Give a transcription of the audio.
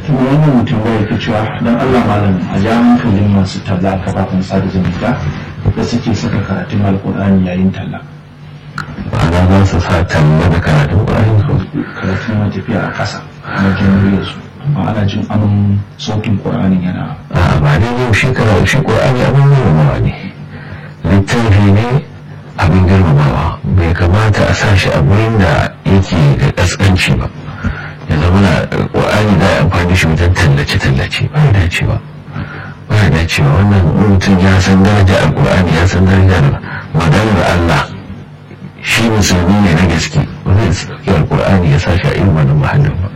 kuma wannan mutum da yake cewa don Allah malam a ja hankalin masu talla a kafafen sada zumunta da suke saka karatun alkur'ani yayin talla ma'ana za su sa talla da karatun ƙwarin su karatun yana tafiya a ƙasa na jin su amma ana jin amin sautin ƙur'anin yana a ba dai yau shi karatu shi ƙur'ani abin girmamawa ne littafi ne abin girmamawa bai kamata a sa shi a wurin da yake da ƙasƙanci ba ya zama na ƙur'ani da ya amfani shi wajen tallace-tallace ba ya dacewa ba ya dacewa wannan mutum ya san daraja a ƙur'ani ya san daraja da maganar Allah shi musulmi ne na gaske ba zai sauki alƙur'ani ya sa shi a irin wannan mahallin ba